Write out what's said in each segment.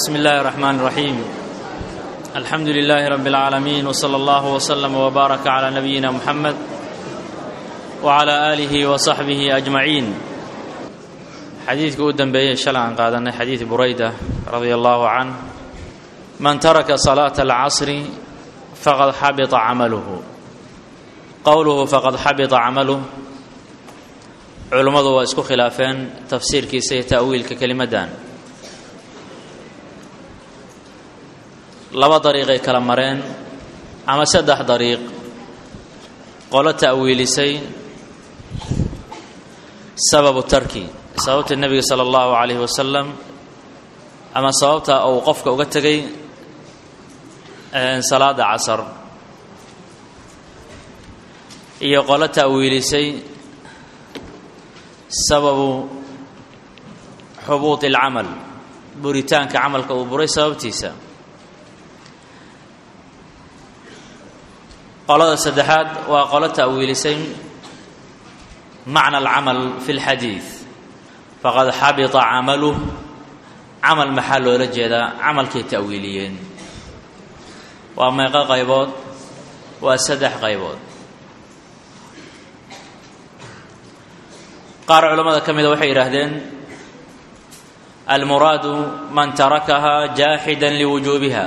بسم الله الرحمن الرحيم الحمد لله رب العالمين وصلى الله وسلم وبارك على نبينا محمد وعلى آله وصحبه أجمعين xadiidka u dambeeyey shalay aan qaadanay xadiid burayda radia allahu canh man taraka salaata alcasri faqad xabita camaluhu qowluhu faqad xabita camaluh culummadu waa isku khilaafeen tafsiirkiisa iyo ta'wiilka kelimaddan laba dariiqay kala mareen ama saddex dariiq qolo ta'wiilisay sababu tarki sababta nebiga sala allahu calayhi wasalam ama sababta uu qofka uga tegay salaada casar iyo qolo ta'wiilisay sababu xubuuط اlcamal buritaanka camalka uu buray sababtiisa qolada saddexaad waa qolo ta'wiilisay macna alcamal fi اlxadiid faqad xabita camaluh camal maxaa loola jeedaa camalkay ta'wiiliyeen waa meeqo qaybood waa saddex qaybood qaar culammada ka mida waxay yidhaahdeen almuraadu man tarakaha jaaxida liwujuubiha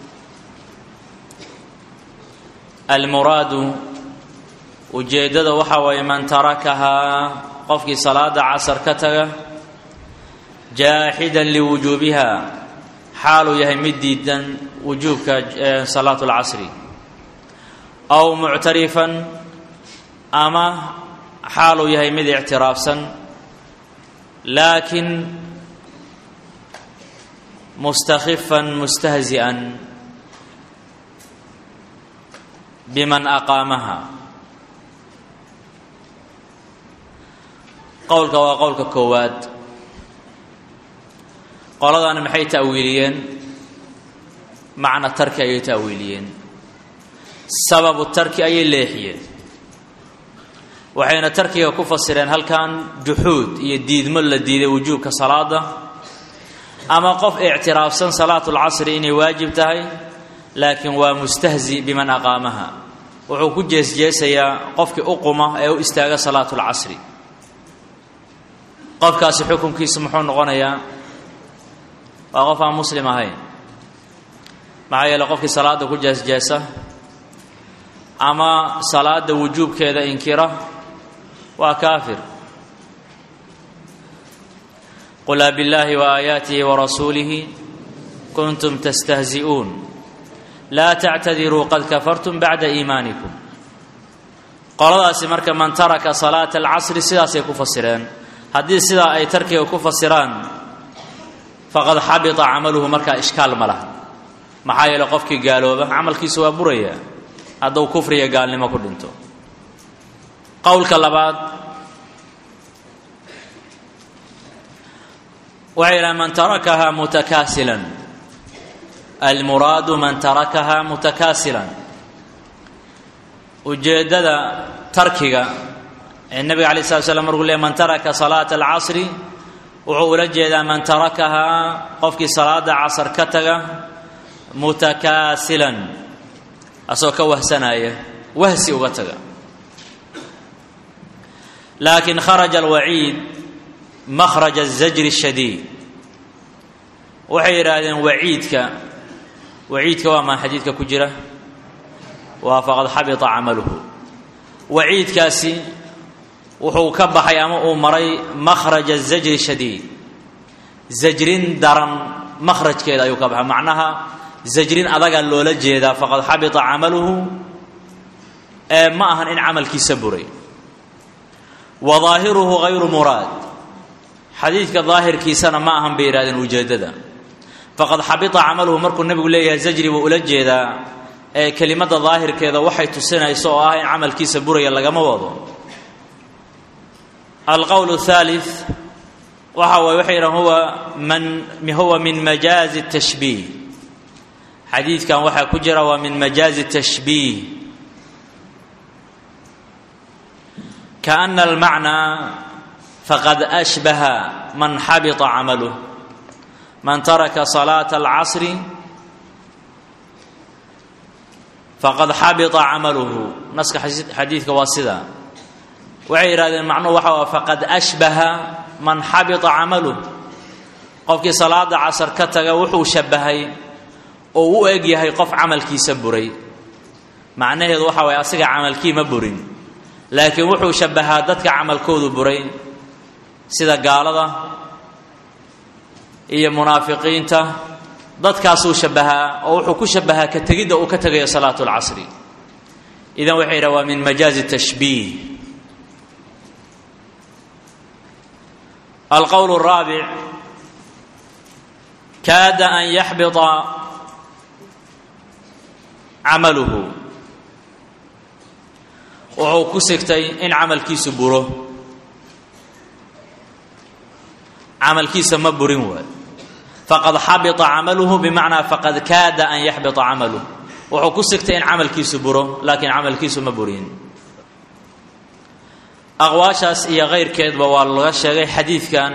almuraadu ujeeddada waxaa waaye man tarakahaa qofkii salaada casar ka taga jaaxidan liwujuubiha xaaluu yahay mid diidan wujuubka salaatu اlcasri aw muctarifan ama xaaluu yahay mid ictiraafsan laakiin mustakhifan mustahzi'an biman aqaamaha qowlka waa qowlka koowaad qoladaani maxay ta'wiiliyeen macna tarki ayay ta'wiiliyeen sababu tarki ayay leexiyeen waxayna tarkiga ku fasireen halkan juxuud iyo diidmo la diiday wujuubka salaada ama qof ictiraafsan salaatu lcasri inay waajib tahay laakiin waa mustahzi biman aqaamaha wuxuu ku jeesjeesayaa qofkii u quma ee u istaaga salaatu lcasri qofkaasi xukunkiisu muxuu noqonayaa waa qof aan muslim ahayn maxaa yeele qofkii salaada ku jeesjeesa ama salaada wujuubkeeda inkira waa kaafir qul abillaahi waaayaatihi warasuulihi kuntum tastahzi'uun laa tactadiruu qad kafartum bacda iimaanikum qoladaasi marka man taraka salaata alcasri sidaasay ku fasireen haddii sidaa ay tarkiga ku fasiraan faqad xabita camaluhu markaa ishkaal ma laha maxaa yeele qofkii gaalooba camalkiisu waa buraya hadduu kufriga gaalnimo ku dhinto qowlka labaad waxay yidhaha man tarakahaa mutakaasilan almuraadu man tarakahaa mutakaasilan ujeeddada tarkiga ee nebiga alay slat slam markuu leey man taraka salaata alcasri wuxuu ula jeedaa man tarakahaa qofkii salaada casar ka taga mutakaasilan asagoo ka wahsanaya wahsi uga taga laakiin kharaja alwaciid makhraj azajri ashadiid waxay yidhaahdeen waciidka waciidka waa maa xadiidka ku jira waa faqad xabita camaluhu waciidkaasi wuxuu ka baxay ama uu maray makhraj azajri shadiid zajrin daran makhrajkeeda ayuu ka baxay macnaha zajrin adagaa loola jeedaa faqad xabita camaluhu ee ma ahan in camalkiisa buray wa daahiruhu hayru muraad xadiidka daahirkiisana ma ahan bay yidhahdeen ujeeddada faqad xabita camaluhu markuu nebigu leeyahay zajri buu ula jeedaa ee kelimadda daahirkeeda waxay tusinayso oo ah in camalkiisa buraya lagama wado alqowl الثالث waxa waay waxay yidhahan huwa man huwa min majaazi الtashbiih xadiidkan waxaa ku jira waa min majaazi الtashbiih kaأna almacnaa faqad ashbaha man xabita camaluh man taraka salaata alcasri faqad xabita camaluhu naska xadiidka waa sidaa waxay yidhahdeen macnuhu waxa waa faqad ashbaha man xabita camaluh qofkii salaada casar ka taga wuxuu shabbahay oo u eg yahay qof camalkiisa buray macnaheedu waxa waye asiga camalkii ma burin laakiin wuxuu shabbahaa dadka camalkoodu buray sida gaalada iyo munaafiqiinta dadkaasuu shabbahaa oo wuxuu ku shabbahaa ka tegidda uu ka tegayo salaatu lcasri idan waxay yidhaha waa min majaazi tashbiih alqowl الraabic kaada an yaxbita camaluhu wuxuu ku sigtay in camalkiisu buro camalkiisa ma burin waay faqad xabita camaluhu bimacnaa faqad kaada an yaxbita camaluh wuxuu ku sigtay in camalkiisu buro laakiin camalkiisu ma burin aqwaashaas iyo kayrkeedba waa laga sheegay xadiidkan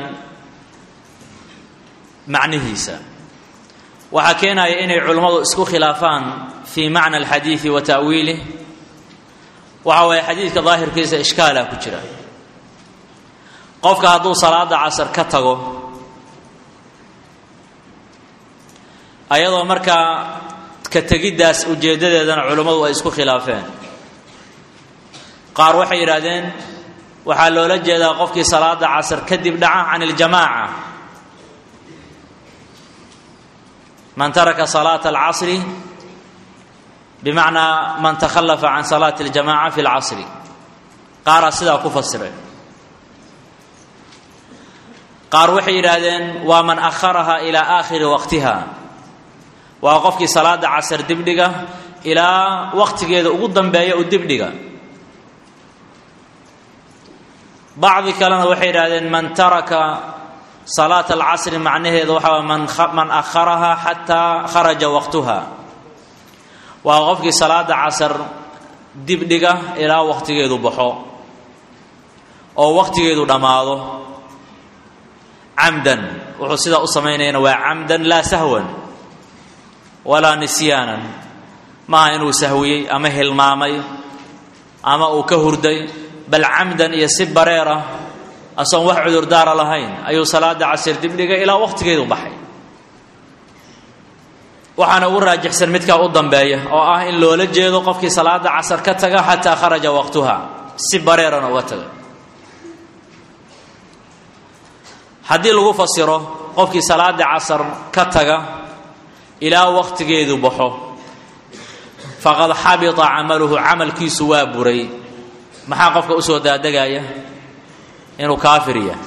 macnihiisa waxaa keenaya inay culummadu isku khilaafaan fii macna alxadiidi wa ta'wiilih waxa waye xadiidka daahirkiisa ishkaala ku jira qofka hadduu salaada casar ka tago ayadoo markaa ka tegiddaas ujeeddadeedana culummadu ay isku khilaafeen qaar waxay yidhaahdeen waxaa loola jeedaa qofkii salaada casar kadib dhaca can iljamaaca man taraka salaata alcasri bimacnaa man takhallafa can salaati aljamaca fi lcasri qaaraa sidaa ku fasiray qaar waxay yidhaahdeen waa man akharaha ilaa aakhiri waqtiha waa qofkii salaada casar dibdhiga ilaa waqtigeeda ugu dambeeya u dibdhiga bacdi kalena waxay yidhahdeen man taraka salaata alcasri macnaheeda waxaa man akharaha xataa kharaja waqtuha waa qofkii salaada casar dibdhiga ilaa waqtigeedu baxo oo waqtigeedu dhammaado camdan wuxuu sidaa u samaynayana waa camdan laa sahwan walaa nisyaanan maaha inuu sahwiyey ama hilmaamay ama uu ka hurday bal camdan iyo si bareera asoon wax cudurdaara lahayn ayuu salaada casir dibdhigay ilaa waqtigeedu baxay waxaana ugu raajixsan midkaa u dambeeya oo ah in loola jeedo qofkii salaada casar ka taga xataa kharaja waqtuha si bareerana uga taga haddii lagu fasiro qofkii salaada casar ka taga ilaa waqtigeedu baxo faqad xabita camaluhu camalkiisu waa buray maxaa qofka usoo daadegaya inuu kaafir yahay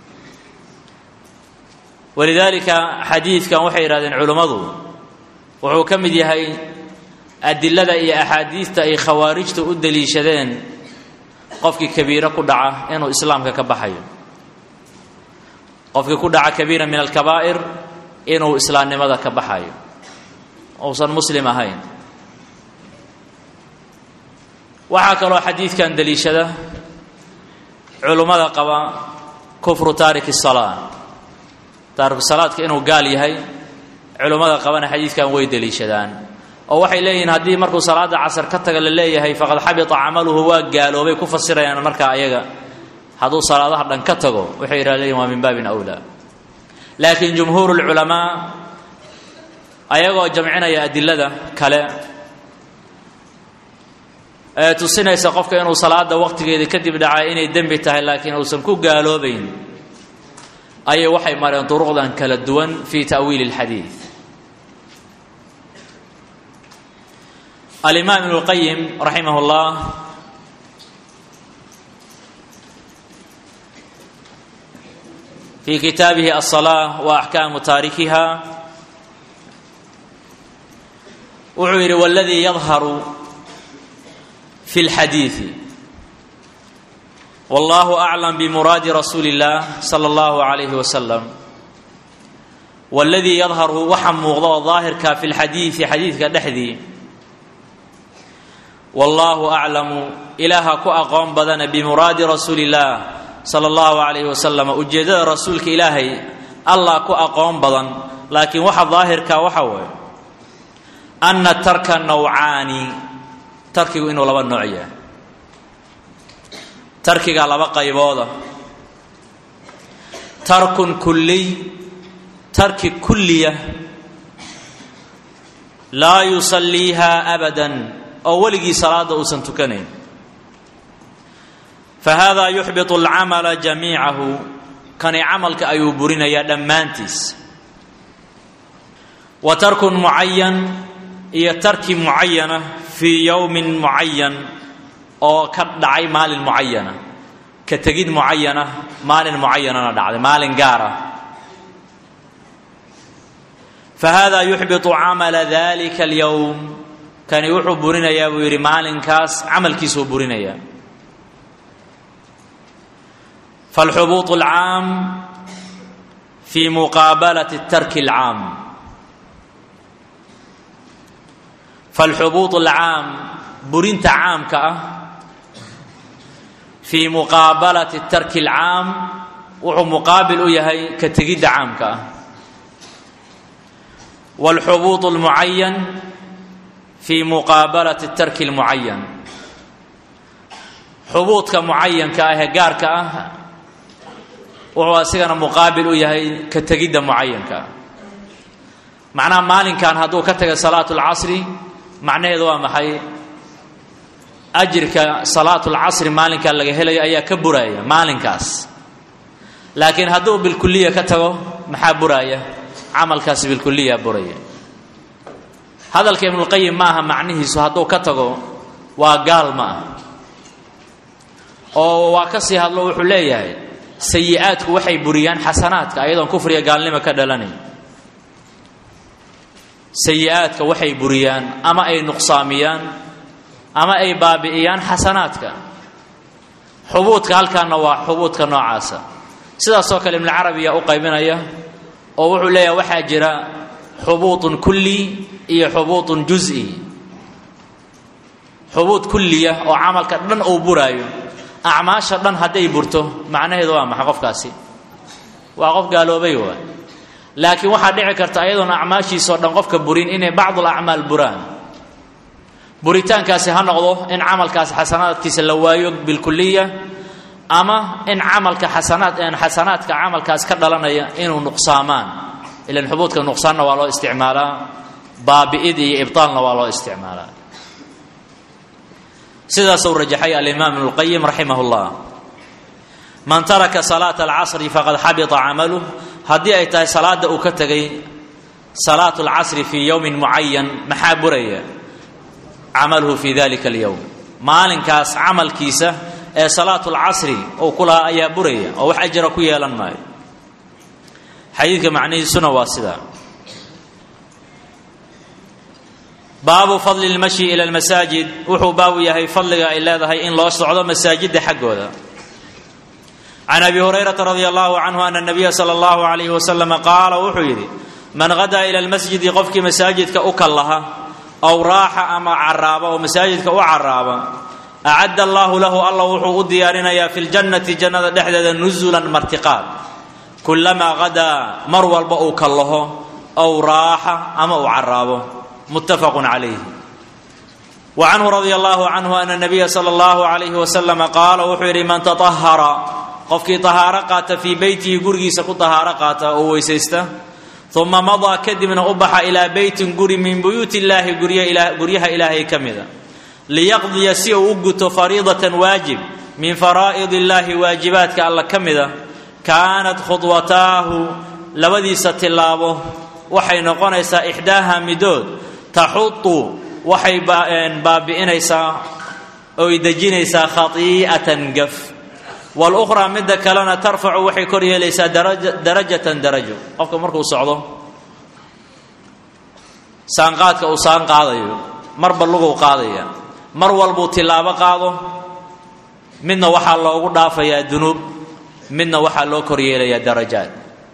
walidaalika xadiidkan waxay yidhahdeen culummadu wuxuu ka mid yahay adilada iyo axaadiidta ay khawaarijta u daliishadeen qofkii kabiiro ku dhaca inuu islaamka ka baxayo qofkii ku dhaca kabiira min alkabaa'ir inuu islaamnimada ka baxayo uusan muslim ahayn waxaa kaloo xadiidkan daliishada culummada qaba kufru taariki salaa taariku salaadka inuu gaal yahay culummada qabana xadiidkan way deliishadaan oo waxay leeyihiin haddii markuu salaada casar ka taga la leeyahay faqad xabita camaluhu waa gaaloobay ku fasirayaan markaa ayaga hadduu salaadaha dhan ka tago waxay yidhah leeyihin waa min baabin awlaa laakiin jumhuuru lculamaa ayagoo jamcinaya adilada kale ee tusinaysa qofka inuu salaada waqtigeedii kadib dhacay inay dembi tahay laakiin uusan ku gaaloobayn ayay waxay mareen duruqdan kala duwan fi ta'wiili اlxadiid alimaam ibnu اlqayim raximah اllah fi kitaabihi aلصalaaة wa axkaamu taarikiha wuxuu yidhi wاladii yadharu fi اlxadiiثi wallahu aclam bimuraadi rasuuli اllah sala اllahu عalayhi wasalam waladii yadharu waxa muuqda oo daahirka fi lxadiidi xadiidka dhexdii wallahu aclamu ilaaha ku aqoon badana bimuraadi rasuuli اllah sala اllahu عalayhi wasalam ujeeddada rasuulka ilaahay allah ku aqoon badan laakiin waxa daahirka waxa weeye anna tarka nawcaani tarkigu inuu laba nooc yahay tarkiga laba qaybooda tarkun kulliy tarki kulliya laa yusalliiha abadan oo weligii salaada uusan tukanayn fa hada yuxbitu alcamala jamiicahu kani camalka ayuu burinayaa dhammaantiis wa tarkun mucayan iyo tarki mucayana fii yowmin mucayan oo ka dhacay maalin mucayana ka tegid mucayana maalin mucayanana dhacday maalin gaara fa hada yuxbitu camala dalika alyowm kani wuxuu burinayaa buu yidhi maalinkaas camalkiisuu burinayaa فالxbuuط الcaam في muqaabalaة الtarki الcaam فالxubuuط الcaam burinta caamka ah fii muqaabalati الtarki الcaam wuxuu muqaabil u yahay ka tegidda caamka ah والxubuuط الmucayan fii muqaabalati الtarki الmucayan xubuudka mucayanka ah ee gaarka ah wuxuu asigana muqaabil u yahay ka tegidda mucayanka macnaha maalinkan hadduu ka taga salaatu lcasri macnaheedu waa maxay ajirka salaatu lcasri maalinkaa laga helayo ayaa ka buraaya maalinkaas laakiin hadduu bilkuliya ka tago maxaa buraaya camalkaasi bilkuliya buraya hadalka ibnulqayim ma aha macnihiisu hadduu ka tago waa gaal ma ah oo waa ka sii hadlo wuxuu leeyahay sayi-aadku waxay buriyaan xasanaadka ayadoon kufriga gaalnimo ka dhalanayn sayi-aadka waxay buriyaan ama ay nuqsaamiyaan ama ay baabi'iyaan xasanaadka xubuudka halkaana waa xubuudka noocaasa sidaasoo kale ibnucarabiya u qaybinaya oo wuxuu leeyahay waxaa jira xubuudun kulli iyo xubuudun juzi xubuud kulliya oo camalka dhan uu buraayo acmaasha dhan hadday burto macnaheedu waa maxa qofkaasi waa qof gaaloobay waa laakiin waxaa dhici karta ayadoon acmaashiisao dhan qofka burin inay bacdul acmaal buraan buritaankaasi ha noqdo in camalkaasi xasanaadkiisa la waayo bilkuliya ama in camalka xasanaad xasanaadka camalkaas ka dhalanaya inuu nuqsaamaan ilan xubuudka nuqsaanna waa loo isticmaalaa baabi'id iyo ibtaalna waa loo isticmaalaa sidaasuu rajaxay alimaam ibnu lqayim raximah llah man taraka salaata alcasri faqad xabita camaluh haddii ay tahay salaada uu ka tegay salaatu alcasri fii yowmin mucayan maxaa buraya camaluhu fi dalika alyowm maalinkaas camalkiisa ee salaatu lcasri uu ku lahaa ayaa buraya oo wax ajra ku yeelan maayo xadiidka macnihiisuna waa sidaa baabu fadli lmashyi ila lmasaajid wuxuu baabu yahay fadliga ay leedahay in loo socdo masaajidda xaggooda can abi hurayrata radi allahu canhu ana nabiya sala allahu alayhi wasalama qaala wuxuu yidhi man hadaa ila lmasjidi qofkii masaajidka u kallaha ow raaxa ama caraaba oo masaajidka u caraaba acadda allaahu lahu alla wuxuu u diyaarinayaa fi ljannati jannada dhexdeeda nusulan martiqaad kulamaa hadaa mar walba uu kallaho ow raaxa ama uu caraabo muttafaqu calayh wa canhu radia allahu canhu ana nabiya sala allahu alayhi wasalama qaala wuxuu yidhi man taطahara qofkii tahaaro qaata fii beytihi gurigiisa ku tahaaro qaata oo weysaysta uma madaa kadibna u baxa ilaa beytin guri min buyuuti illaahi guryaha ilaahay ka mida liyaqdiya si uu u guto fariidatan waajib min faraa'id illaahi waajibaadka alla ka mida kaanat khudwataahu labadiisa tillaabo waxay noqonaysaa ixdaaha midood taxudu waxay baabi'inaysaa oy dejinaysaa khatii'atan gaf walukhraa midda kalena tarfacu waxay kor yeelaysaa darajatan darajo qofka markuu socdo saanqaadka uu saan qaadayo marba luguu qaadaya mar walbuu tilaabo qaado midna waxaa loogu dhaafayaa dunuub midna waxaa loo kor yeelayaa darajaad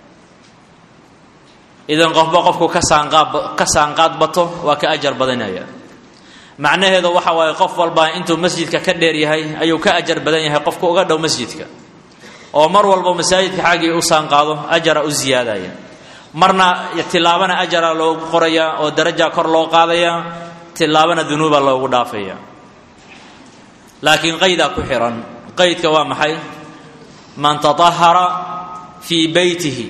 idan qofba qofku ka saanqaad ka saanqaad bato waa ka ajar badanaya macnaheedu waxa waaye qof walba intuu masjidka ka dheer yahay ayuu ka ajar badan yahay qofka uga dhow masjidka oo mar walbo masaajidka xaggii u saanqaado ajara u ziyaadaya marna tilaabana ajara loogu qoraya oo daraja kor loo qaadaya tilaabana dunuuba loogu dhaafaya laakiin qaydaa ku xihan qaydka waa maxay man taahara fii beytihi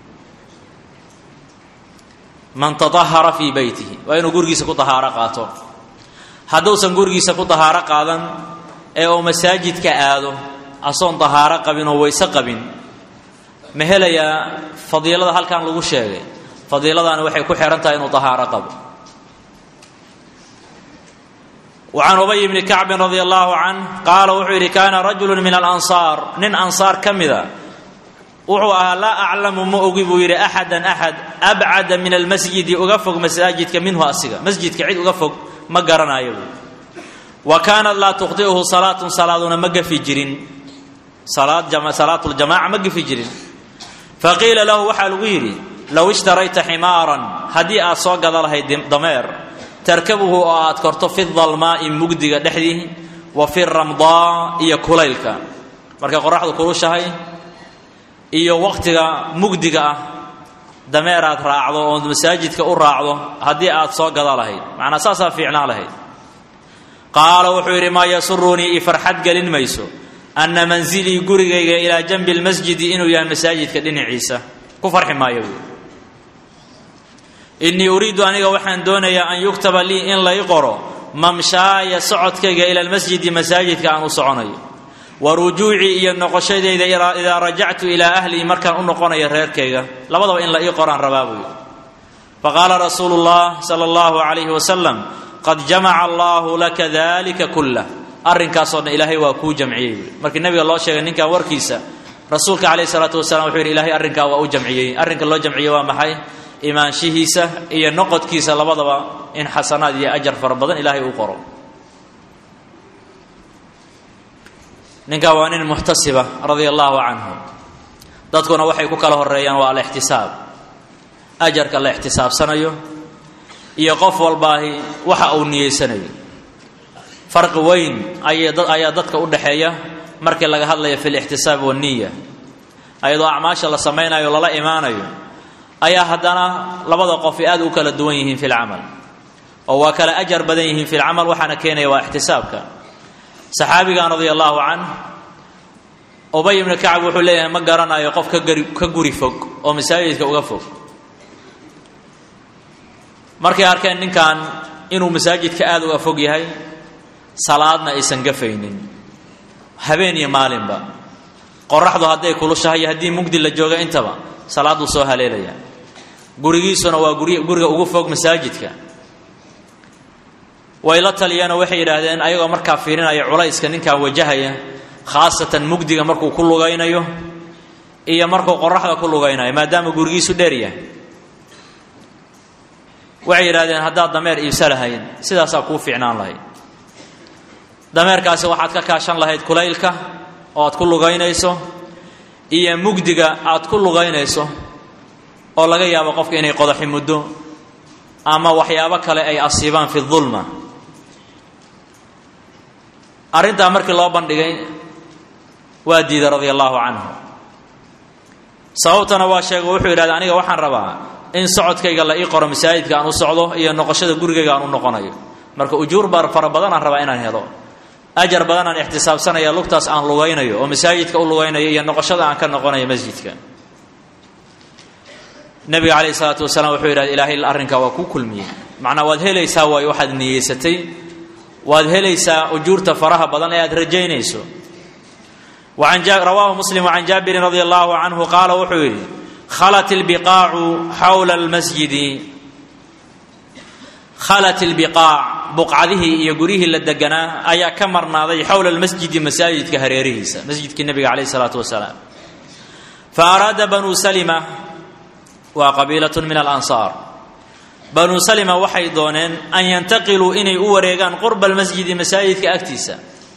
man taahara fii beytihi waa inuu gurigiisa ku tahaaro qaato hadduusan gurigiisa ku tahaaro qaadan ee uu masaajidka aado asoon tahaaro qabin oo wayse qabin ma helayaa fadiilada halkan lagu sheegay fadiiladaani waxay ku xihan tahay inuu tahaaro qabo وعن أبي بن كعب رضي الله عنه قال wuxuu yidhi كاna رaجuل من الأنصاar nin أنصاar ka mida wuxuu ahaa laa أclamu ma ogi buu yidhi أxada أxad أbcada min الmasجidi uga fog masaajidka minhu asiga masjidka cid uga fog ma garanayo buu wa kaanat laa تkhطئhu صalaaة salaaduna ma gafi jirin salaaة الجamaca ma gafi jirin faqiila lahu waxaa lagu yidhi low اشhtarayta ximaaran haddii aad soo gada lahayd dameer tarkabuhu oo aad korto fi dalmaa'i mugdiga dhexdii wa fi ramdaa iyo kulaylka markay qoraxdu kulushahay iyo waqtiga mugdiga ah dameeraad raacdo oo masaajidka u raacdo haddii aad soo gada lahayd macnaa saasaa fiicnaa lahayd qaala wuxuu yidhi maa yasurunii i farxad gelin mayso anna mansilii gurigayga ilaa janbi lmasjidi inuu yahay masaajidka dhinaciisa ku farxi maayo buui innii uriidu aniga waxaan doonayaa an yuktaba lii in lay qoro mamshaaya socodkayga ila lmasjidi masaajidka aan u soconayo wa rujuucii iyo noqoshadayda idaa rajactu ilaa ahlii markaan u noqonayo reerkayga labadaba in la ii qoraan rabaa buuyi faqaala rasuulu llah sala allahu calayhi wasalam qad jamaca allaahu laka dalika kullah arrinkaasoo dhan ilaahay waa kuu jamciyey buui markii nabiga loo sheegay ninkan warkiisa rasuulka calayhi salaatu wasalam wuxuu yidhi ilahay arrinkaa waa u jamciyey arrinka loo jamciyey waa maxay imaanshihiisa iyo noqodkiisa labadaba in xasanaad iyo ajar fara badan ilaahay uu qoro ninkaa waa nin muxtasiba radia allahu canhu dadkuna waxay ku kala horeeyaan waa alixtisaab ajarka la ixtisaabsanayo iyo qof walbaahi waxa uu niyeysanayo farqi weyn ayaa dadka u dhexeeya markii laga hadlayo fi lixtisaab waniya ayadoo acmaasha la samaynayo lala imaanayo ayaa haddana labada qof ay aad u kala duwan yihiin fi lcamal oo waa kala ajar badan yihiin fi lcamal waxaana keenaya waa ixtisaabka saxaabigan radia allahu canh ubay ibnu kacab wuxuu leeyahay ma garanayo qof ka guri fog oo masaajidka uga fog markay arkeen ninkan inuu masaajidka aad uga fog yahay salaadna aysan gafaynin habeen iyo maalinba qoraxdu hadday kulushahay iyo haddii mugdi la jooga intaba salaaduu soo haleelaya gurigiisuna waa guriga ugu fog masaajidka way la taliyeenoo waxay yidhaahdeen ayagoo markaa fiirinaya culayska ninkan wajahaya khaasatan mugdiga markuu ku lugaynayo iyo markuu qoraxda ku lugaynayo maadaama gurigiisu dheer yahay waxay yidhahdeen haddaad dameer iibsa lahayd sidaasaa kuu fiicnaan lahayd dameerkaasi waxaad ka kaashan lahayd kulaylka oo aad ku lugaynayso iyo mugdiga aad ku lugaynayso oo laga yaabo qofka inay qodaxi muddo ama waxyaabo kale ay asiibaan fi dulma arrintaa markii loo bandhigay waa diiday radia allahu canhu sababtana waa sheego wuxuu yidhahda aniga waxaan rabaa in socodkayga la ii qoro masaajidka aan u socdo iyo noqoshada gurigayga aan u noqonayo marka ujuur bar fara badan aan rabaa inaan helo ajar badan aan ixtisaabsanaya lugtaas aan lugaynayo oo masaajidka u lugaynayo iyo noqoshada aan ka noqonayo masjidka nabiga calayhi salaatu wasalaam wuxuu yidhahda ilaahay arrinkaa waa kuu kulmiyey macnaa waad helaysaa waayo waxaad niyeysatay waad helaysaa ujuurta faraha badan ee aad rajaynayso rawaahu muslim can jaabirin radi allahu canhu qaala wuxuu yidhi khalat ilbiqaacu xawla almasjidi khalat ilbiqaac buqcadihii iyo guryihii la deganaa ayaa ka marnaaday xowla almasjidi masaajidka hareerihiisa masjidkii nebiga calayh isalaatu wasalaam fa araada banuu salima waa qabiilatun min alansaar banuu salima waxay dooneen an yantaqiluu inay u wareegaan qurba almasjidi masaajidka agtiisa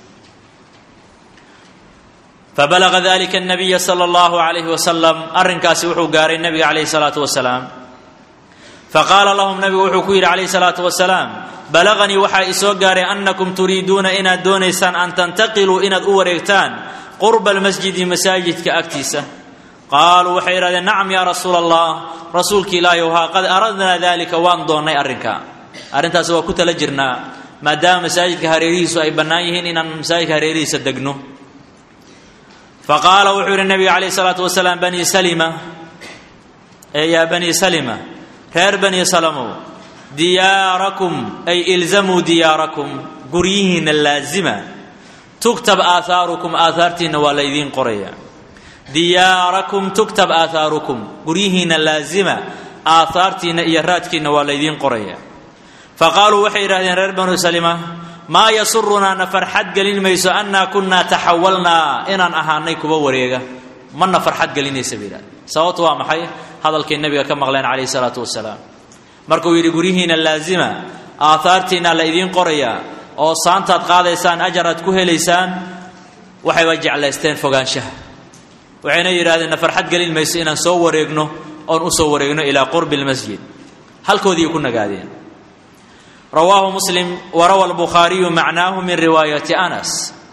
fabalaga dalika الnabiya salى اllahu alayhi wasalam arrinkaasi wuxuu gaaray nebiga calayh الsalaatu wasalaam faqaala lahum nabigu wuxuu ku yidhi calayh الsalaatu wasalaam balaganii waxaa isoo gaaray annakum turiiduuna inaad doonaysaan an tantaqiluu inaad u wareegtaan qurba almasjidi masaajidka agtiisa qaaluu waxay yidhahdeen nacam yaa rasuula allah rasuulki ilaahi haa qad aradnaa dalika waan doonnay arrinka arrintaas waa ku tala jirnaa maadaama masaajidka hareerihiisu ay bannaan yihiin inaan masaajidka hareerihiisa degno faqaala wuxuu yidhi nabiga calayh isalaatu wasalaam bani salima ee yaa bani salima reer bani salamow diyaarakum ay ilzamuu diyaarakum guryihiinna laazima tugtab aahaarukum aahaartiinna waa la ydiin qoraya diyaarakum tugtab aahaarukum guryihiinna laazima aahaartiinna iyo raadkiinna waa la ydiin qoraya faqaaluu waxay yidhahdeen reer banu salima maa yasurunaa na farxad gelin mayso annaa kunnaa taxawalnaa inaan ahaanay kuwa wareega mana farxad gelinaysa bay yidhahdeen sababtu waa maxay hadalkay nebiga ka maqleen calayhi salaatu wasalaam markuu yidhi guryihiinna laazima aahaartiinna la idiin qorayaa oo saantaad qaadaysaan ajar aad ku helaysaan waxayba jeclaysteen fogaanshaha waxayna yidhahdeen na farxad gelin mayso inaan soo wareegno oon u soo wareegno ilaa qurbi lmasjid halkoodii ku nagaadeen rawaahu muslim warawa albukhaariyu macnaahu min riwaayati anas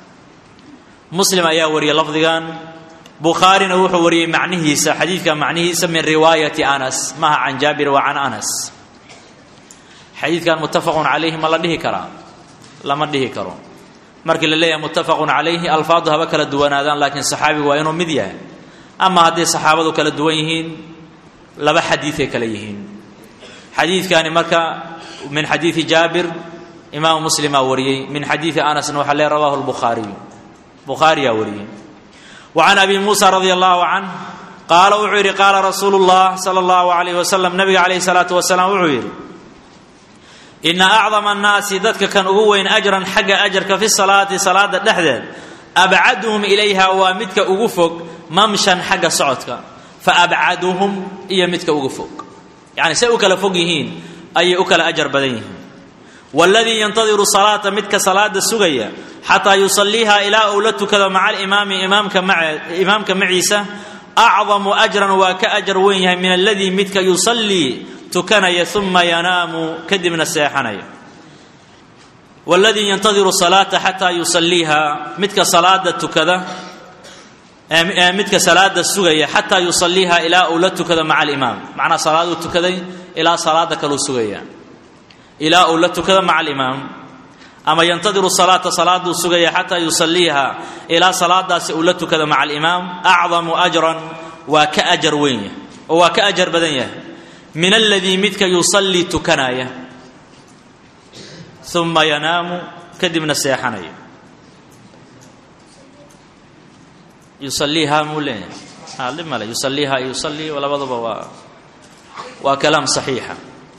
muslim ayaa wariyey lafdigan bukhaarina wuxuu wariyey macnihiisa xadiidka macnihiisa min riwaayati anas maha can jaabir wa can anas xadiidkan muttafaqun calayhi ma la dhihi karaa lama dhihi karo markii la leeyahay muttafaqun calayhi alfaadu haba kala duwanaadaan laakiin saxaabigu waa inuu mid yahay ama hadday saxaabadu kala duwan yihiin laba xadiiday kale yihiin xadiidkani marka min xadiidi jaabir imaamu muslimaa wariyey min xadiidi anasna waxaa lee rawahu lbukhaariyu bukhaariyaa wariyey wa can abi muusa radia allahu canh qaala wuxuu yidhi qaala rasuulu llah sala allahu alayh wasalam nabiga calayhi salaatu wasalaam wuxuu yidhi ina acdama annaasi dadka kan ugu weyn ajran xagga ajarka fi salaati salaada dhexdeed abcaduhum ilayha waa midka ugu fog mamshan xagga socodka fa abcaduhum iyo midka ugu fog yacni say u kala fog yihiin ayay u kala ajar badan yihiin waladii yantadiru salaata midka salaada sugaya xataa yusaliiha ilaa uu la tukado maca alimaami imaamka maciisa acdamu ajran waa ka ajar weyn yahay min aladii midka yusallii tukanaya uma yanaamu kadibna seexanaya waladii yantadiru salaata xataa yusaliiha midka salaada tukada midka salaada sugaya xataa yusaliiha ilaa uu la tukado maca alimaam macnaa salaaduu tukaday ilaa salaada kaluu sugaya ilaa uu la tukado maca alimaam ama yantadiru salaata salaaduu sugaya xataa yusaliiha ilaa salaadaasi uu la tukado maca alimaam acdamu ajran waa ka ajar weyn yahay oo waa ka ajar badan yahay min aladii midka yusallii tukanaya uma yanaamu kadibna seexanaya yusaliiha muu leeyahay dhib male yusaliiha yusalii labaduba waa waa kalaam saxiixa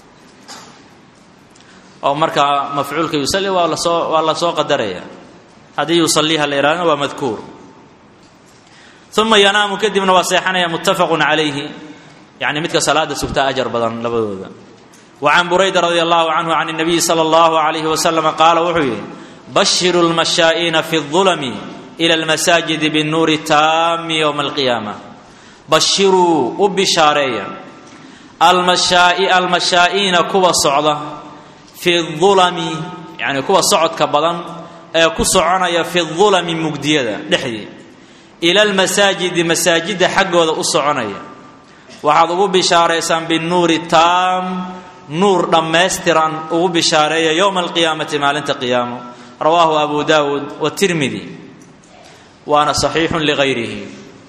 oo markaa mafcuulka yusali waa lasoo waa lasoo qadaraya haddii yusaliiha la ihahdana waa madkuur uma yanaamu kadibna waa seexanaya muttafaqun calayhi yani midka salaada sugtaa ajar badan labadooda wa can burayda radi allahu canhu can nabiyi sala allahu alayhi wasalama qaala wuxuu yidhi bashiru lmashaa'iina fi اظulami ila almasaajidi binuuri taami yowma alqiyaama bashiruu u bishaareeya almashaai almashaa'iina kuwa socda fi ulami yani kuwa socodka badan ee ku soconaya fi ulami mugdiyada dhexdii ila almasaajidi masaajidda xaggooda u soconaya waxaad ugu bishaaraysaan binuuri taam nuur dhammaystiran ugu bishaareeya yowma alqiyaamati maalinta qiyaamo rawaahu abu daawuud watirmidi waana saxiixun ligayrihi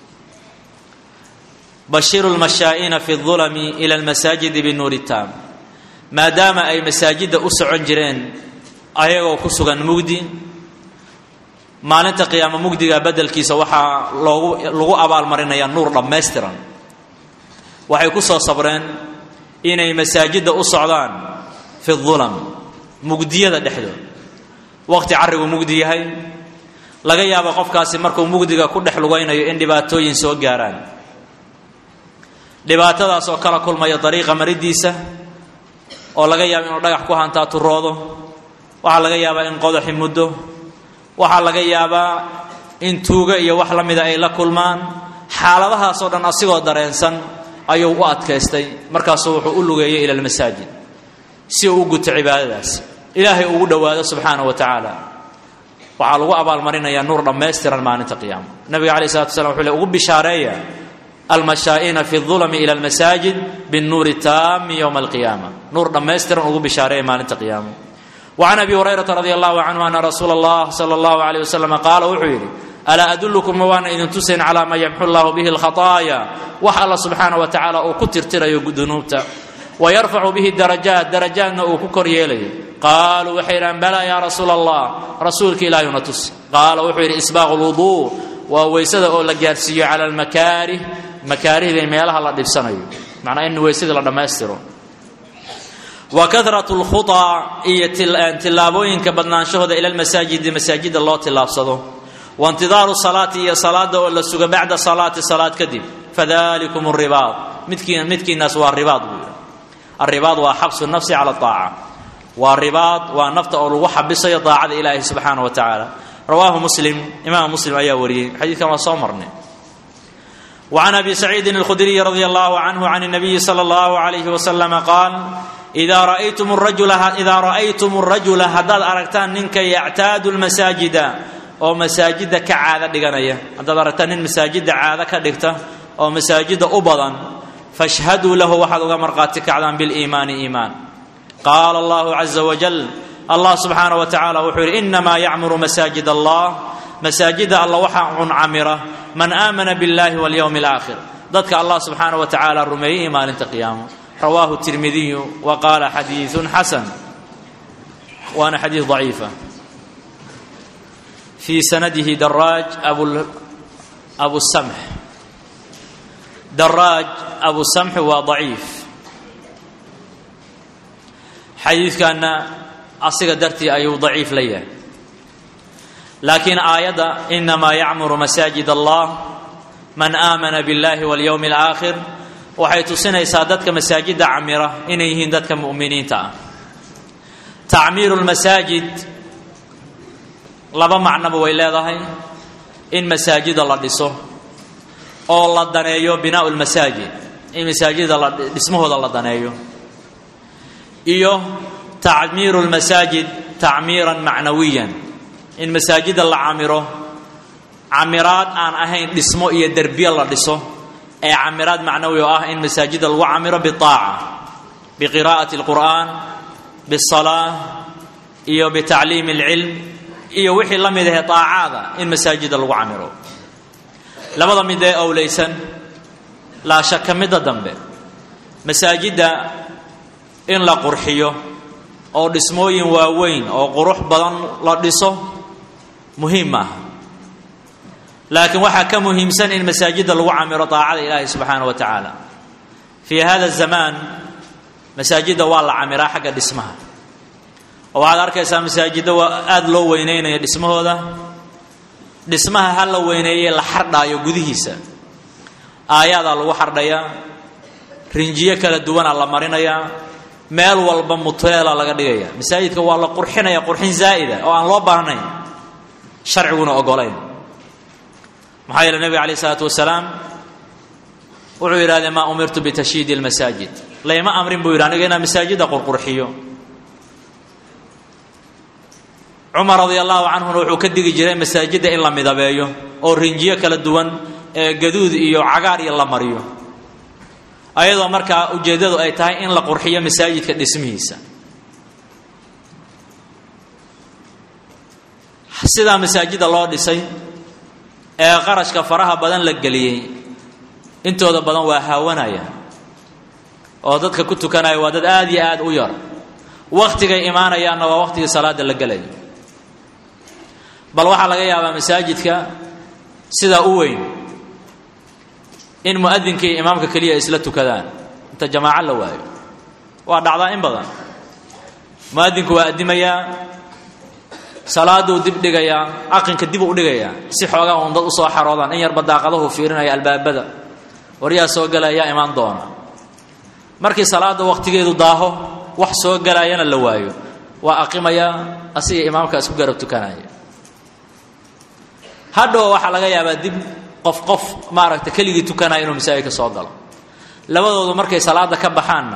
bashiru lmashaa'iina fi ulami ila almasaajidi binuuri taam maadaama ay masaajidda u socon jireen ayagoo ku sugan mugdi maalinta qiyaamo mugdiga beddelkiisa waxaa loogu lagu abaalmarinayaa nuur dhammaystiran waxay ku soo sabreen inay masaajidda u socdaan fi ulam mugdiyada dhexdood waqti carrigu mugdi yahay laga yaabo qofkaasi markuu mugdiga ku dhex lugaynayo in dhibaatooyin soo gaaraan dhibaatadaas oo kala kulmaya dariiqa maridiisa oo laga yaabo inuu dhagax ku hantaa turoodo waxaa laga yaabaa in qodaxi muddo waxaa laga yaabaa in tuugo iyo wax la mida ay la kulmaan xaaladahaasoo dhan asigoo dareensan ayuu u adkaystay markaasuu wuxuu u lugeeyay ila almasaajid si uu u guto cibaadadaas ilaahay ugu dhowaado subxaana wa tacaala waxaa lagu abaalmarinayaa nuur dhammaystiran maalinta qiyaama nabiga alayh salatu slam wuxuu le ugu bishaareeya almashaa'iina fi dulami ila almasaajid binnuuri taami yowma alqiyaama nuur dhammaystiran ugu bishaareeya maalinta qiyaama wacan abi hurayrata radi allahu canhu ana rasuula allah sala allahu alayh wasalam qaala wuxuu yidhi alaa adullukum ma waana idin tusayn calaa maa yamxu llahu bihi alkhataaya wax alla subxaana wa tacaala uu ku tirtirayo dunuubta wayarfacu bihi darajaat darajaatna uu ku kor yeelayo qaaluu waxay yidhahan balaa yaa rasuula allah rasuulka ilaahiyuna tus qaala wuxuu yidhi isbaaqu lwuduu waa weysada oo la gaarsiiyo cala almakaarih makaarihda meelaha la dhibsanayo macnaa in weysadii la dhammaystiro wa kahratu lkhutaa iyo tillaabooyinka badnaanshahooda ila lmasaajidi masaajidda loo tillaabsado waintidaaru salaati iyo salaada oo la suga bacda salaati salaad kadib fadalikum ribaad midkiin midkiinaas waa ribaad buu yidhi alribaad waa xabsu nafsi cala aaca waa ribaad waa nafta oo lagu xabisayo daacada ilaahi subxaana wa tacaala rawaahu muslim imaam muslim ayaa wariyey xadiidkan waa soo marnay وعن أبي سعيد الخدري رضي الله عنه عن النبي صلى الله عليه وسلم قال إذا رأيتم الرجل إذا رأيتم الرجل هداد أركتان ننك يعتاد المساجد oo masaajidda ka caado dhiganaya haddaad aragtaa nin masaajidda caado ka dhigta oo masaajidda u badan fashhaduu lahu waxaad uga marqaati kacdaan biliimaani iimaan qaala allahu caza wajal allah subxaana wa tacaala wuxuu yidhi inamaa yacmuru masaajid allah masaajidda alla waxaa cun camira man aamana biاllahi walyowmi alaakhir dadka allah subxaana wa tacaala rumeeyey iyo maalinta qiyaamo rawaahu tirmidiyu wa qaala xadiiثun xasan waana xadiis daciifa في سنده دراج أبو أبو السمح دراج أبو السمح وضعيف حديث كان أصيغ درتي أي ضعيف ليه لكن آية إنما يعمر مساجد الله من آمن بالله واليوم الآخر وحيث سنة سادتك مساجد عمرة إن يهندتك مؤمنين تا تعمير المساجد laba macnoba way leedahay in masaajida la dhiso oo la daneeyo binaau lmasaajid in masaajida la dhismahooda la daneeyo iyo tacmiiru lmasaajid tacmiiran macnawiyan in masaajida la camiro camiraad aan ahayn dhismo iyo derbiye la dhiso ee camiraad macnawi oo ah in masaajida lagu camiro biaaca biqiraa'ati اlqur'an biالsalaa iyo bitacliimi اlcilm iyo wixii la mid ahe aacaada in masaajida lagu camiro labada mid ee owleysan laa shaka midda dambe masaajidda in la qurxiyo oo dhismooyin waaweyn oo qurux badan la dhiso muhiim maaha laakiin waxaa ka muhiimsan in masaajidda lagu camiro daacada ilaahi subxaana wa tacaala fii hada zamaan masaajidda waa la camiraa xagga dhismaha oo waxaad arkaysaa masaajidda waa aada loo weyneynaya dhismahooda dhismaha ha la weyneeye la xardhaayo gudihiisa aayaadaa lagu xardhayaa rinjiyo kala duwanaa la marinayaa meel walba muteela laga dhigaya masaajidka waa la qurxinaya qurxin zaa'ida oo aan loo baahnayn sharciguna ogolayn maxaa yeele nebiga alayh isalaatu wasalaam wuxuu yidhahdee maa umirtu bitashyiidi lmasaajid layma amrin buu yidhi aniga inaan masaajidda qurqurxiyo cumar radia allahu canhuna wuxuu ka digi jiray masaajidda in la midabeeyo oo rinjiyo kala duwan ee gaduud iyo cagaar iyo la mariyo ayadoo markaa ujeeddadu ay tahay in la qurxiyo masaajidka dhismihiisa sidaa masaajidda loo dhisay ee qarashka faraha badan la geliyey intooda badan waa haawanaya oo dadka ku tukanaya waa dad aada iyo aada u yar wakhtigay imaanayaanna waa wakhtigii salaada la gelayo bal waxaa laga yaabaa masaajidka sidaa u weyn in mu'adinka iyo imaamka keliya isla tukadaan inta jamaaco la waayo waa dhacdaa in badan mu'adinku waa addimayaa salaaduu dib dhigayaa aqinka dib u dhigayaa si xoogaa uun dad usoo xaroodaan in yarba daaqadahu fiirinaya albaabada waryaa soo galayaa imaan doona markii salaada wakhtigeedu daaho wax soo galaayana la waayo waa aqimayaa asiga imaamka isku garab tukanaya hadhow waxaa laga yaabaa dib qof qof maaragta keligii tukanaya inuu masaajidka soo galo labadoodu markay salaada ka baxaanna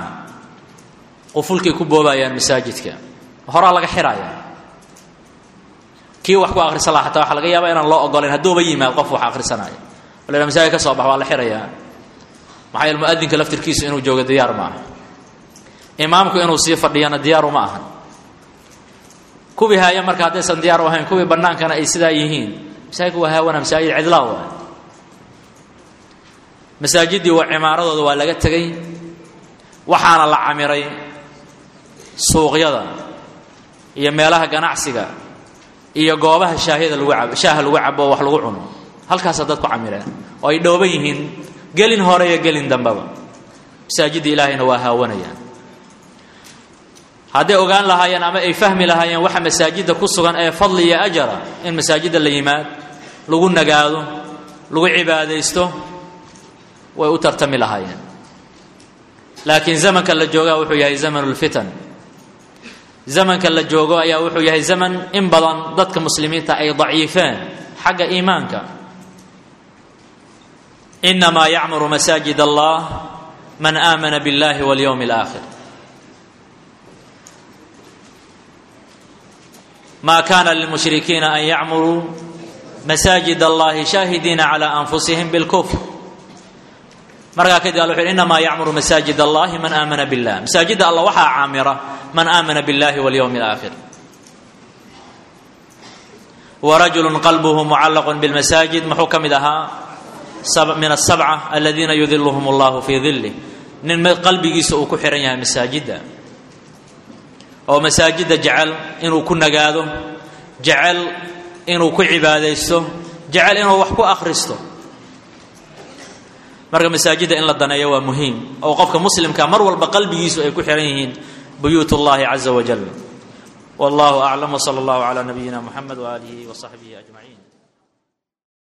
qufulkay ku boobayaan masaajidka horaa laga xiraya kii wax ku akhrisan laha xataa waxaa laga yaaba inaan loo ogolayn hadduuba yimaad qof wax akhrisanaayo o la masaajid ka soo bax waa la xirayaa maxaa yeele muadinka laftirkiisu inuu joogo diyaar ma aha imaamku inuu sii fadhiyana diyaaru ma ahan kuwii haaya marka haddaysan diyaar u ahayn kuwii bannaankana ay sidaa yihiin masaajidku waa haawana masaajid cidlaa waa masaajiddii waa cimaaradooda waa laga tegey waxaana la camiray suuqyada iyo meelaha ganacsiga iyo goobaha shaahiyada lagu cabo shaaha lagu cabo oo wax lagu cuno halkaasa dadku camireen oo ay dhooban yihiin gelin hore iyo gelin dambeba masaajidda ilaahayna waa haawanayaan hadday ogaan lahaayeen ama ay fahmi lahaayeen waxa masaajidda ku sugan ee fadli iyo ajara in masaajidda la yimaad lagu nagaado lagu cibaadaysto way u tartami lahaayeen laakiin zamanka la joogaa wuxuu yahay zamanu lfitan zamanka la joogo ayaa wuxuu yahay zaman in badan dadka muslimiinta ay daciifeen xagga iimaanka inamaa yacmuru masaajid allah man aamana biاllahi walyowmi اlaakhir ma kana lilmushrikiina an yacmuruu masaajid allahi shaahidiina cala anfusihim bilkufr markaa kadib alla wuxu yhi inamaa yacmuru masaajid allahi man aamana billah masaajidda allah waxaa caamira man aamana biاllahi walyowmi اlaakhir warajulu qalbuhu mucallaqu bilmasaajid muxuu ka mid ahaa min asabca aladiina yudiluhum allahu fii dilih nin qalbigiisa uu ku xihan yahay masaajidda oo masaajidda jecel inuu ku nagaado jecel inuu ku cibaadaysto jecel inuu wax ku akhristo marka masaajidda in la daneeyo waa muhiim oo qofka muslimka mar walba qalbigiisu ay ku xihan yihiin buyuut اllahi caza wajal wallahu aclam wsala allahu cala nabiyina muxamed waaalihi wasaxbihi ajmaciin